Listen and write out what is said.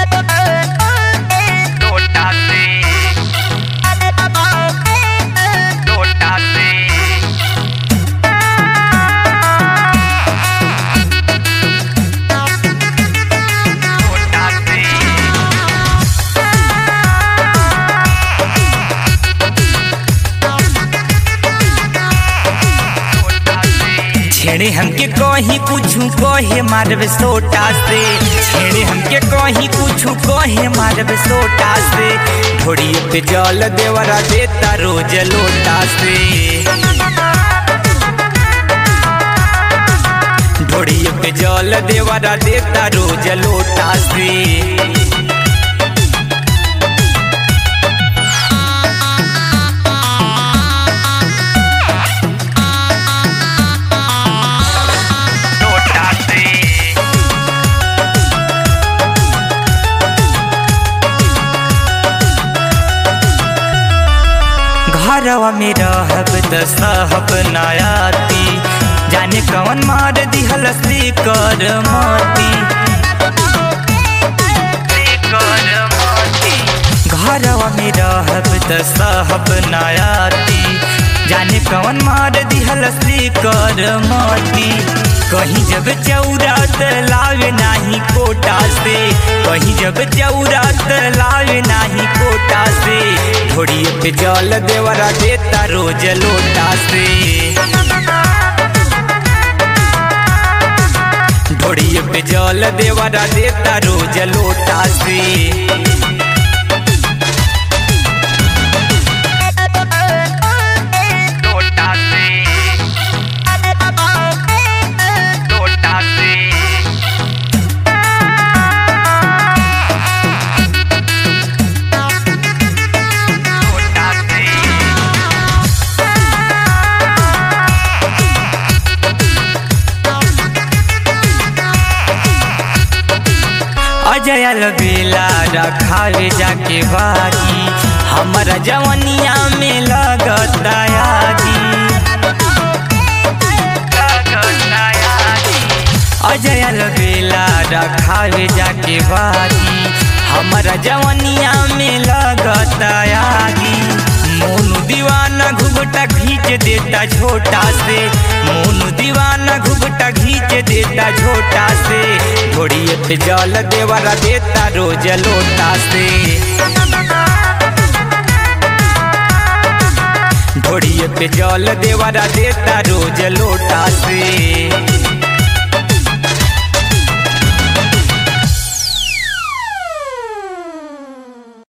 लोटा से लोटा से लोटा से छेड़े हमके कहीं कुछू कहे मारब सोटा से छेड़े हमके कहीं कुछू कहे मारब सोटा से घोड़िए पे जल देवरा देता रोज लोटा से घोड़िए पे जल देवरा देता रोज लोटा से लोटा से घरवा में रहब त सहब नयाती जाने कौन मार दिहल से कर माती घरवा में रहब त सहब नयाती जाने कौन मार दिहल से कर माती कहीं जब चौरात लावे नाही कोटा से कहीं जब चौरात लावे नाही कोटा से घोड़िए पे जल देवरा देता रोज लोटा से घोड़िए पे जल देवरा देता रोज लोटा से लोटा से लोटा से लोटा से अजय बेला रखावे जाके बागी हमारा जवनिया में लगता यागी अजय बेला रखावे जाके बागी हमारा जवनिया में लगता यागी मोनू दीवाना घुघटा खींच देता छोटा से मोनू दीवाना घुघटा खींच देता छोटा से घोड़िए पे जल देवरा देता रोज लोटा से घोड़िए पे जल देवरा देता रोज लोटा से